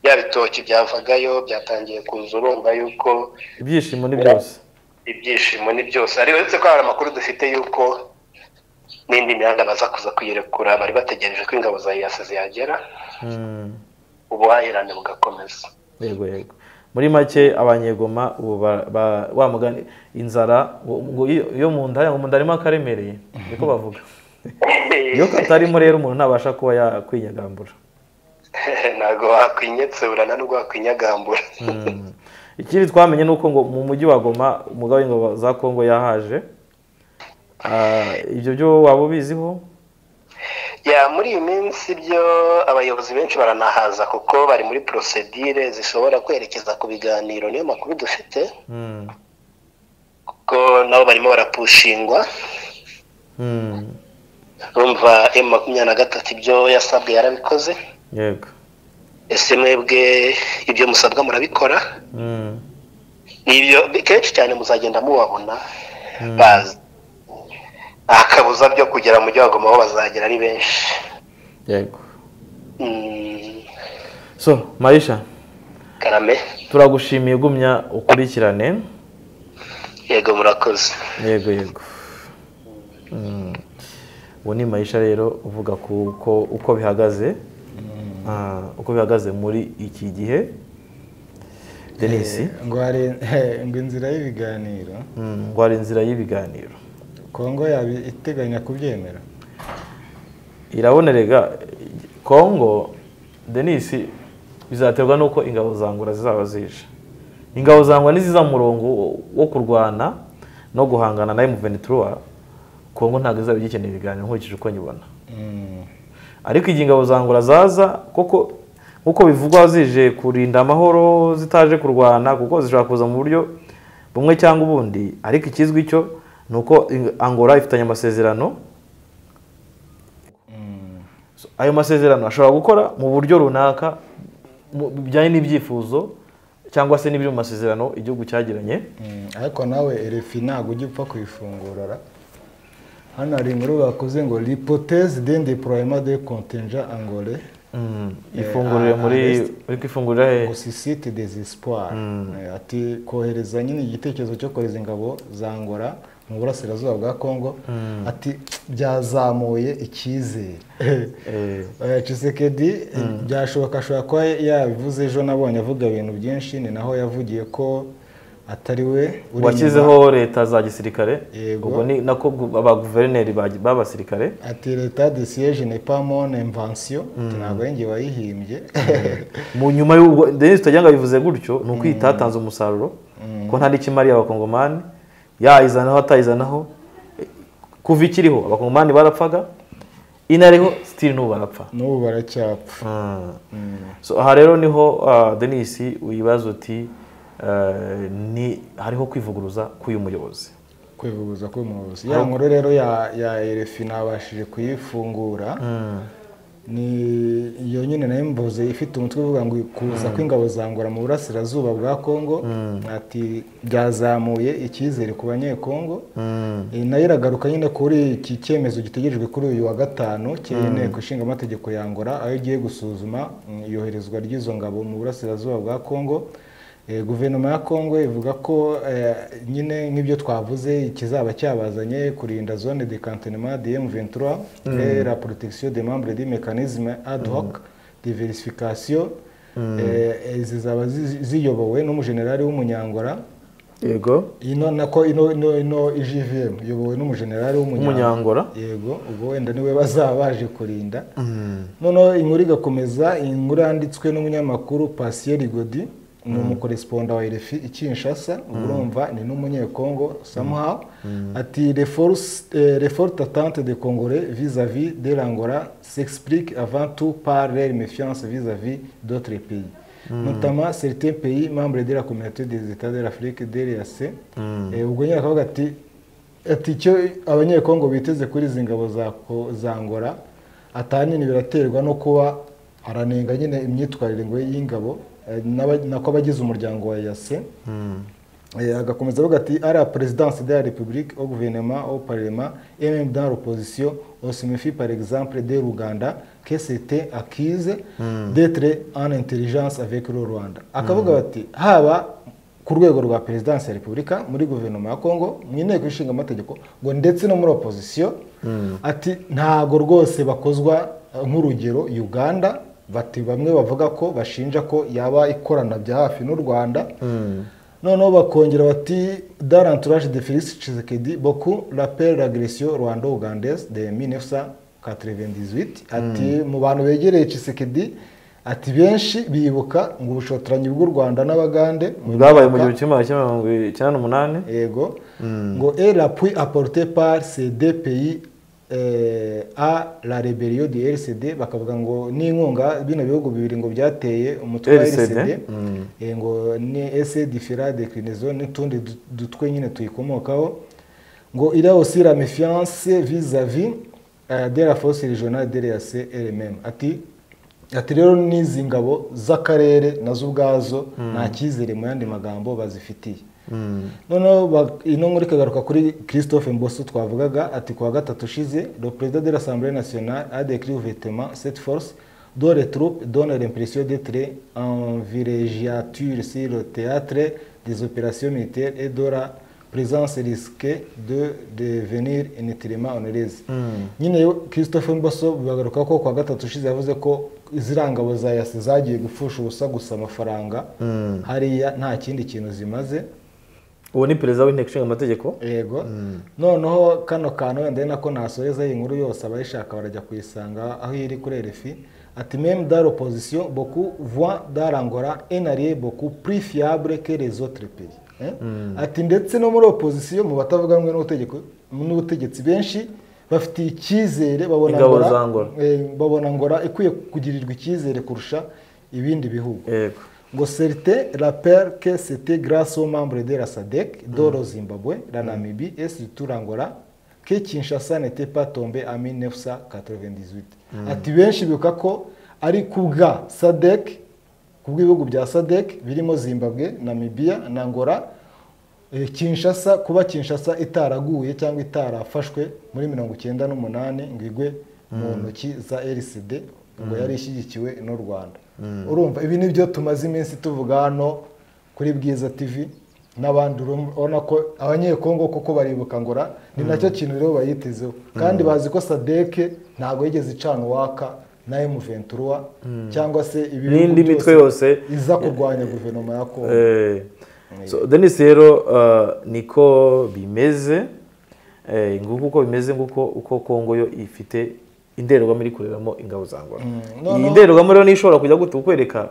S3: bya bitoki byavagayo byatangiye kuza urumva y'uko
S2: ibyishimo ni byose
S3: ibyishimo ni byose ariko uretse ko hari amakuru dufite y'uko n'indi mihanda baza kuza kuyirekura bari bategereje ko ingabo za yasi zihagera
S2: Mm.
S3: ubuhahirane bugakomeza
S2: yego yego muri make abanyegoma ubu ba- ba- wa mugani inzara ngo- ngo iyo- iyo mu nda ngo mu nda harimo akaremereye niko bavuga iyo katarimo rero umuntu ntabasha kuba yakwinyagambura
S3: ntabwo wakwinyetsura na nubwo wakwinyagambura
S2: Mm. ikindi twamenye ni uko ngo mu mujyi wa goma umugabo w'ingabo za kongo yahaje Ah, ibyo byo waba ubiziho
S3: ya muri iyi minsi byo abayobozi benshi baranahaza kuko bari muri porosedire zishobora kwerekeza ku biganiro niyo makuru dufite
S2: Mm.
S3: kuko nabo barimo barapushingwa
S2: Mm.
S3: urumva emu makumyabiri na gatatu ibyo yasabwe yarabikoze
S2: yego
S3: ese mwebwe ibyo musabwa murabikora
S2: Mm.
S3: ibyo kenshi cyane muzagenda mubabona bazi nta kabuza byo kugera mu gihugu aho bazagera ari benshi
S2: yego
S3: Mm,
S2: so mayisha
S3: karame
S2: turagushimiye gumya ukurikirane
S3: yego murakoze
S2: yego yego Mm. uwo ni mayisha rero uvuga ku uko uko bihagaze Ah, uko bihagaze muri iki gihe denisi
S1: ngo hari- he, ngo inzira y'ibiganiro
S2: Mm, ngo hari inzira y'ibiganiro
S1: kongo yaba iteganya kubyemera
S2: irabonerega kongo denisi bizaterwa n'uko ingabo zangura zizaba zije ingabo zangura niziza mu murongo wo- wo kurwana no guhangana na emuvenituruwa kongo ntabwo izaba igikeneye ibiganiro nkurikije uko nyibona
S1: Mm.
S2: ariko igihe ingabo zangura zaza koko nk'uko bivugwa zije kurinda amahoro zitaje kurwana kuko zishobora kuza mu buryo bumwe cyangwa ubundi ariko ikizwi cyo ni uko in- angora ifitanye amasezerano
S1: Mm.
S2: So, ayo masezerano ashobora gukora mu buryo runaka mu- bijyanye n'ibyifuzo cyangwa se n'ibiri mu masezerano igihugu cyagiranye
S1: Mm, ariko nawe erefi ntabwo ujya upfa kuyifungura ra. hano hari inkuru bakoze ngo lipoteze dende purayima de kontenja angole
S2: Mm,
S1: Eh,
S2: ifungurire
S1: ah,
S2: muri
S1: arrest.
S2: uri kwifungurira hehe
S1: ngo sisite desisipuwari ati kohereza nyine igitekerezo cyo kohereza ingabo za ngora mu burasirazuba bwa kongo ati byazamuye icyizere
S2: Eh,
S1: Eh, Tshisekedi eh, byashoboka ashobora kuba yabivuze ejo nabonye avuga ibintu byinshi ni naho yavugiye ko atari we uri inyuma
S2: washyizeho leta za gisirikare
S1: Yego.
S2: ubwo ni nako gu- abaguverineri ba- b'abasirikare
S1: ati leta disiyeje ne pamone imvansiyo ntabwo ari njye wayihimbye
S2: mu nyuma y'ubwo denise tujyanga bivuze gutyo ni uko ihita hatanze umusaruro ko nta n'ikimariye abakongomani yayizanaho atayizanaho eh, kuva ikiriho abakongomani barapfaga inariho sitiri n'ubu barapfa
S1: n'ubu baracyapfa
S2: So, aha rero niho ah, denis wibaza uti eh, ni hariho kwivuguruza k'uyu muyobozi
S1: kwivuguruza k'umuyobozi ya nkuru rero ya ya erefi nabashije kuyifungura ni iyo nyine nayo mvuze ifite umutwe uvuga ngo kuza kw'ingabo za ngora mu burasirazuba bwa kongo ati byazamuye icyizere ku banyekongo Eh, nayo iragaruka nyine kuri iki cyemezo gitegerejwe kuri uyu wa gatanu cy'inteko ishinga amategeko ya ngora aho igiye gusuzuma mm, iyoherezwa ry'izo ngabo mu burasirazuba bwa kongo Eh, guverinoma ya kongo ivuga ko eh, nyine nk'ibyo twavuze ikizaba cyabazanye kurinda zone de cantonnement de M23 et la protection des membres du mécanisme ad hoc diversification eh, eh, zizaba zi- ziyobowe n'umujenerali w'umunyangora
S2: yego
S1: ino nako ino ino ino IGVM iyobowe n'umujenerali w'umunyangora
S2: umunyangora
S1: yego ubwo wenda niwe bazaba baje kurinda noneho inkuru igakomeza iyi nkuru yanditswe n'umunyamakuru pasiyeri godi ni umukoresiponda wa erefi i kinshasa urumva ni n'umunyekongo samuha ati reforte atante de congore vis-à-vis de l'angora s'explique avant tout par leur méfiance vis-à-vis d'autres pays notamment certains pays membres de la communauté des états de l'afrique drc Eh, ubwo nyine akavuga ati ati icyo abanyekongo biteze kuri izi ngabo za Ko- za ngora atanini biraterwa no kuba haranenga nyine imyitwarire ngo y'ingabo eh, n'aba- nako abagize umuryango wa yase Eh, agakomeza avuga ati ari perezidansi de la repubulike au guverinoma au parlement et même dans l'opposition on se méfie par exemple de Ruganda que c'était acquise d'être en intelligence avec le Rwanda akavuga bati haba ku rwego rwa perezidansi ya repubulika muri guverinoma ya kongo mu inteko ishinga amategeko ngo ndetse no muri opozisiyo ati ntago rwose bakozwa eh, nk'urugero uganda bati bamwe bavuga ko bashinja ko yaba ikorana bya hafi n'u rwanda noneho bakongera bati dans l'entourage de Félix Tshisekedi beaucoup rappellent l'agression rwando-ougandaise de 1998 ati mu bantu begereye Tshisekedi ati benshi bibuka ngo ubushotoranyi bw'u Rwanda n'abagande
S2: bwabaye mu gihumbi kimwe magana cyenda mirongo icyenda n'umunani
S1: ego ngo et l'appui apporté par ces deux pays eh, à la rébellion du RCD bakavuga ngo n'inkunga bino bihugu bibiri ngo byateye umutwe wa
S2: RCD,
S1: RCD eh, ngo ni ese diffira declinaison n'utundi du- dutwe nyine tuyikomokaho ngo il y a aussi la méfiance vis-à-vis euh, de la force régionale de l'EAC elle-même ati ati rero n'izi ngabo z'akarere nazo ubwazo nta cyizere mu yandi magambo bazifitiye noneho ba- ino nkuru ikagaruka kuri christophe mboso twavugaga ati kuwa gatatu ushize le président de l'assemblée nationale a décrit ouvertement cette force dont les troupes donnent l'impression d'être en villégiature sur le théâtre des opérations militaires et de la présence risquée de devenir inutilement onéreuse nyine yo christophe mboso bagaruka ko kuwa gatatu ushize yavuze ko ziriya ngabo za yasi zagiye gupfusha ubusa gusa amafaranga hariya nta kindi kintu zimaze
S2: uwo ni perezida w'inteko ishinga amategeko
S1: yego noneho kano kantu wenda ari nako nasoreza iyi nkuru yose abayishaka barajya kuyisanga aho iri kuri erefi ati meme dans l'opposition beaucoup voient dans l'angora un allié beaucoup plus fiable que les autres pays Eh? ati ndetse no muri opposition mu batavuga rumwe n'ubutegeko- n'ubutegetsi benshi bafitiye icyizere babona
S2: Ingabo
S1: Angola-
S2: za Angola.
S1: eh, babona ngora ikwiye kugirirwa icyizere kurusha ibindi bihugu
S2: yego
S1: ngo certain rappelle que c'était grâce aux membres de la SADC, dont le Zimbabwe, la Namibie et surtout l'Angola, que Kinshasa n'était pas tombé en 1998. Ati benshi bibuka ko ari kubwa SADC, ku bw'ibihugu bya SADC birimo Zimbabwe, Namibia na Angola, eh, Kinshasa kuba Kinshasa itaraguye cyangwa itarafashwe muri mirongo icyenda n'umunani ngo igwe mu ntoki za RCD ngo yari ishyigikiwe n'u Rwanda urumva ibi nibyo tumaze iminsi tuvuga hano kuri Bwiza TV n'abandi urumva- urabona ko abanyekongo koko baribuka ngora ni nacyo kintu rero bayitezeho kandi bazi ko SADC ntabwo yigeze icana uwaka na M23 cyangwa se ibihugu
S2: N'indi mitwe
S1: byose
S2: yose.
S1: iza kurwanya guverinoma ya Kongo
S2: Eh, So, denise rero uh, niko bimeze eh, nguko uko bimeze nguko uko kongo yo ifite indorerwamo iri kureramo ingabo za ngora
S1: no,
S2: iyi
S1: no.
S2: ndorerwamo rero nishobora kujya gute kukwereka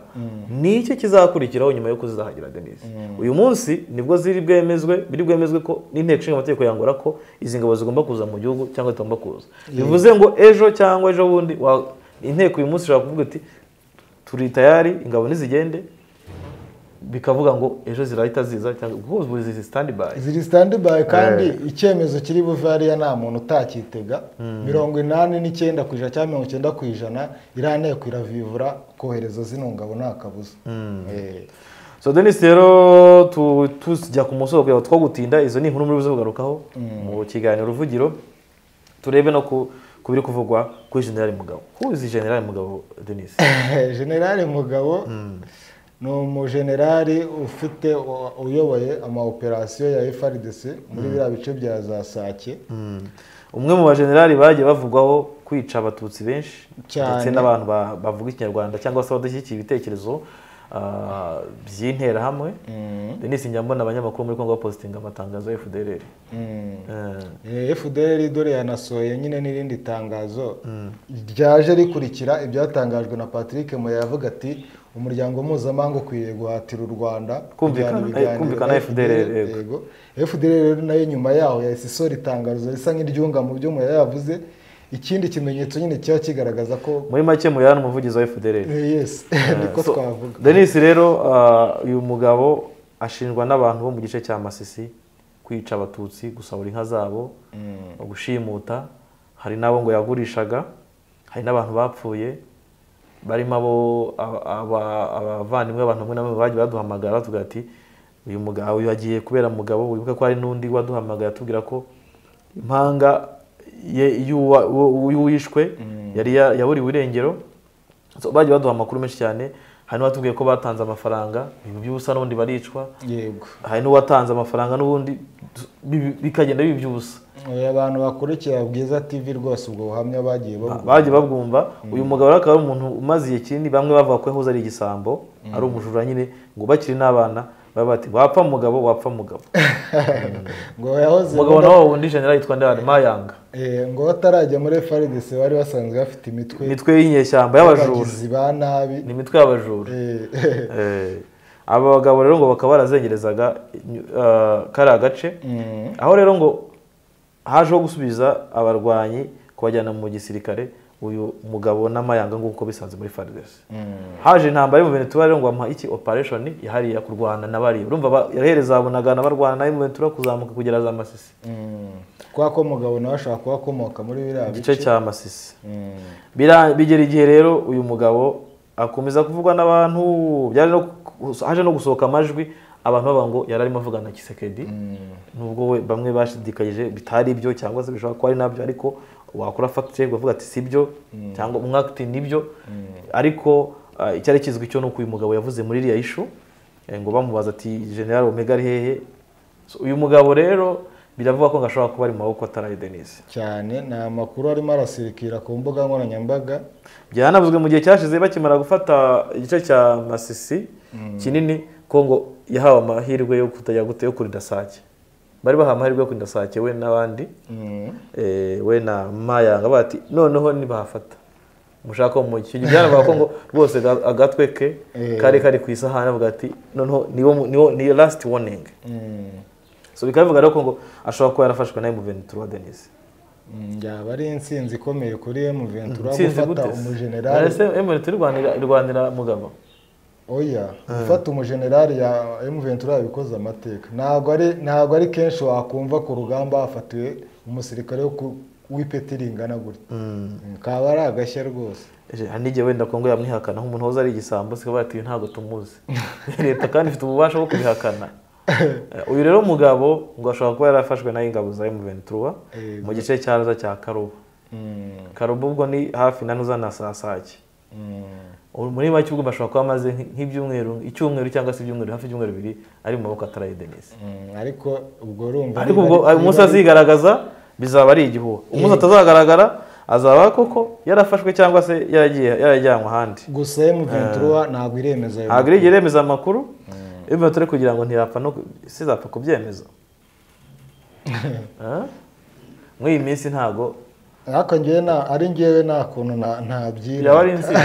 S2: nicyo kizakurikiraho nyuma yo kuzizahagira denise uyu munsi nibwo ziri bwemezwe biri bwemezwe ko n'inteko ishinga amategeko yangora ko izi ngabo zigomba kuza mu gihugu cyangwa zitagomba kuza bivuze ngo ejo cyangwa ejo bundi wa- inteko uyu munsi ishobora kuvuga iti turi tayari ingabo ntizigende bikavuga ngo ejo zirahita ziza cyangwa guhuza ubuzi sitandi bayi
S1: ziri standby kandi icyemezo kiri buve hariya nta muntu utakitega mirongo inani n'icyenda ku ijana cyangwa mirongo icyenda ku ijana iriya nteko iravivura kohereza zino ngabo nta kabuza Eh.
S2: so denise rero tu- tujya ku musozo kugira ngo twagutinda izo ni inkuru muri buze kugarukaho mu kiganiro ruvugiro turebe no ku ku biri kuvugwa kuri generale mugabo huzi generale mugabo denise
S1: generale mugabo ni umujenerali ufite u- uyoboye amaoperasiyo ya frdc muri biriya bice bya za sake
S2: umwe mu bajenerali bagiye bavugwaho kwica abatutsi benshi
S1: Cyane.
S2: ndetse n'abantu ba- bavuga ikinyarwanda cyangwa se abadashyigikiye ibitekerezo ah, by'interahamwe denise njya mbona abanyamakuru muri kongo bapositinga amatangazo ya fdrr
S1: Mm.
S2: Eh,
S1: fdr dore yanasohoye nyine n'irindi tangazo ryaje rikurikira ibyatangajwe na patrick muya yavuga ati umuryango mpuzamahanga ukwiriye guhatira u rwanda
S2: Kumvikana-
S1: kujyana ibiganiro
S2: kumvikana
S1: na
S2: FDR, yego.
S1: yego fdr rero nayo nyuma yaho yahise isora itangazo risa nk'iryunga mu byo muya yavuze ikindi kimenyetso nyine kiba kigaragaza ko
S2: muri make muya ni umuvugizi wa fdrr
S1: Eh, yes niko
S2: So,
S1: twavuga
S2: denise rero ah, uyu mugabo ashinjwa n'abantu bo mu gice cya masisi kwica abatutsi gusahura inka zabo gushimuta hari n'abo ngo yagurishaga hari n'abantu bapfuye barimo abo aba- aba- abavandimwe abantu bamwe na bamwe bagiye baduhamagara bavuga ati uyu mugabo uyu agiye kubera mugabo wibuke ko hari n'undi waduhamagaye atubwira ko impanga ye- y'uwa- uwo- y'uwishwe yari ya- yaburiwe irengero So, bagiye baduha amakuru menshi cyane hari n'uwatubwiye ko batanze amafaranga ibintu by'ubusa n'ubundi baricwa
S1: yego
S2: hari n'uwatanze amafaranga n'ubundi bi- bikagenda biba iby'ubusa
S1: Eh, abantu bakurikira bwiza tv rwose ubwo buhamya bagiye bavuga
S2: bagiye babwumva uyu mugabo rero akaba ari umuntu umaze igihe kinini bamwe bavuga ko yahoze ari igisambo ari umujura nyine ngo bakiri n'abana baba bati wapfa mugabo wapfa mugabo
S1: ngo yahoze
S2: umugabo nawe wundi jenera yitwa ndani mayanga
S1: Eh, ngo batarajya muri FRDC bari basanzwe bafite imitwe
S2: imitwe y'inyeshyamba y'abajura
S1: y'abagizi ba nabi
S2: ni imitwe y'abajura
S1: Eh,
S2: Eh, aba bagabo rero ngo bakaba barazengerezaga eh, kariya gace
S1: mm,
S2: aho rero ngo hajeho gusubiza abarwanyi kubajyana mu gisirikare uyu mugabo n'amayanga nguko bisanze muri faridesi haje intambara yo mu venetura rero ngo bamuha iki opereshoni yahariye kurwana na bariya urumva ba- yahereza bunagana barwana nayo mu venetura kuzamuka kugera za masisi
S1: mm. kwa ko mugabo nawe ashobora kuba akomoka muri biriya bice
S2: igice cya masisi
S1: Mm,
S2: Bira- bigera igihe rero uyu mugabo akomeza kuvugwa n'abantu byaje no gu- haje no gusohoka amajwi abantu bavuga ngo yari arimo avugana na kisekedi nubwo we bamwe bashidikanyije bitari byo cyangwa se bishobora kuba ari nabyo ariko wakora fact check ukavuga ati si byo cyangwa umwe ati nibyo ariko ah, icyari kizwi cyo ni uko uyu mugabo yavuze muri iriya ishu eh, ngo bamubaza ati general omega ari hehe So, uyu mugabo rero biravuga ko ngo ashobora kuba ari mu maboko ataraye denise
S1: cyane ni amakuru arimo arasirikira ku mbuga nkoranyambaga
S2: byanavuzwe mu gihe cyashize bakimara gufata igice cya masisi kinini ko ngo yahawe amahirwe yo kutajya gute yo kurinda sake bari bahawe amahirwe yo kurinda sake we n'abandi
S1: Mm,
S2: eh, we na mayanga bati noneho ntibahafata mushaka umukino byaravuga ko ngo rwose ga- agatwe ke
S1: Eh.
S2: kari kari ku isahani avuga ati noneho niwo mu- niwo ni last warning
S1: mm,
S2: so bikaba bivuga rero ko ngo ashobora kuba yarafashwe na M23 Denise
S1: mm, yaba ari intsinzi ikomeye kuri M23
S2: Ntsinzi
S1: gufata
S2: gute se?
S1: umujenerali
S2: Ese M23 irwanira- irwanira mugabo
S1: oya gufata umujenerali ya M23 yabikoze amateka ntabwo ari ntabwo ari kenshi wakumva ku rugamba hafatiwe umusirikare wo ku- w'ipeti ringana gutya Mm, kaba ari agashya rwose
S2: Eje, hari n'igihe wenda kongo yamwihakana nk'umuntu wahoze ari igisambo sikaba ati "Uyu ntabwo tumuzi leta kandi ifite ububasha bwo kubihakana Eh, uyu rero mugabo ngo ashobora kuba yarafashwe nayo ingabo za M23
S1: Eh,
S2: mu gice cyaza cya karuba
S1: Mm,
S2: karuba ubwo ni hafi na nuza na saa sake
S1: mm,
S2: Ubu muri make ubwo ashobora kuba amaze nk- nk'ibyumweru icyumweru cyangwa se ibyumweru hafi ibyumweru bibiri ari mu maboko ataraye denise
S1: mm, ariko ubwo urumva
S2: ariko
S1: niba-
S2: ubwo
S1: niba-
S2: umunsi azigaragaza bizaba ari igihuha umunsi atazagaragara azaba koko yarafashwe cyangwa se yaragiye- yarajyanwe ahandi
S1: gusa M23 ntabwo iremeza ayo
S2: ntabwo irigera yemeza amakuru iyo bibatore kugira ngo ntiyapfa no sizapfa kubyemeza muri iyi minsi ntago
S1: ariko ngewe nta ari ngewe nta kuntu na- ntabyina
S2: byaba ari insinzi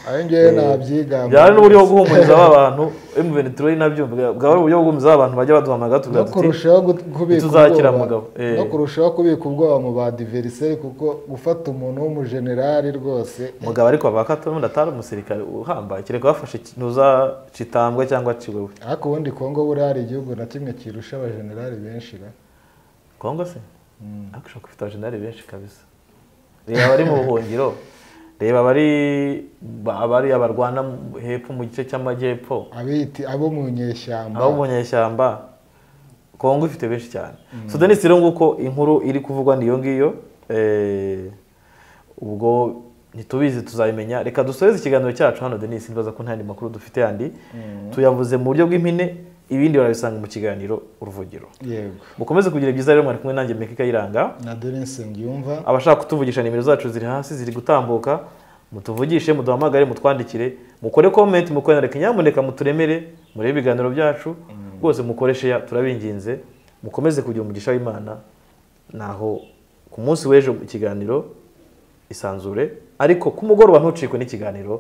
S1: ari ngewe ntabyigamba
S2: byaba ari n'uburyo bwo guhumuriza ba bantu emuveni turoyi nabyo bwaba ari uburyo bwo guhumuriza ba bantu bajya baduhamagara
S1: no
S2: tugira tuti
S1: kurushaho gut- kubika
S2: ntituzakira
S1: ubwoba
S2: mugabo, eh.
S1: no kurushaho kubika ubwoba mu ba diveriseri kuko gufata umuntu w'umujenerali rwose
S2: mugabo ariko baka tundi atari umusirikare uhambaye kereka bafashe ntuzacitambwe cyangwa aciwe we
S1: ariko ubundi kongo buriya hari igihugu na kimwe kirusha abajenerali benshi ra
S2: kongo se ariko ushobora gufite abajenali benshi kabisa reba abari mu buhungiro reba abari abari abarwana mu- hepfo mu gice cy'amajyepfo
S1: abiti abo mu nyeshyamba
S2: abo mu nyeshyamba kongo ifite benshi cyane sudani rero nguko inkuru iri kuvugwa niyo ngiyo eh, ubwo ntitubizi tuzabimenya reka dusoreze ikiganiro cyacu hano denise nibaza ko nta yandi makuru dufite yandi tuyavuze mu buryo bw'impine ibindi barabisanga mu kiganiro uruvugiro
S1: yego
S2: mukomeze kugira byiza rero mwari kumwe nanjye meka ikayiranga
S1: na dorinse ngiyumva
S2: abashaka kutuvugisha nimero zacu ziri hasi ziri gutambuka mutuvugishe muduhamagare mutwandikire mukore komenti mukore na reka nyamuneka muturemere murebe ibiganiro byacu rwose mukoreshe ya turabinginze mukomeze kugira umugisha w'imana naho ku munsi w'ejo ikiganiro isanzure ariko ku mugoroba ntucikwe n'ikiganiro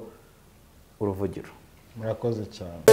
S2: uruvugiro
S1: murakoze cyane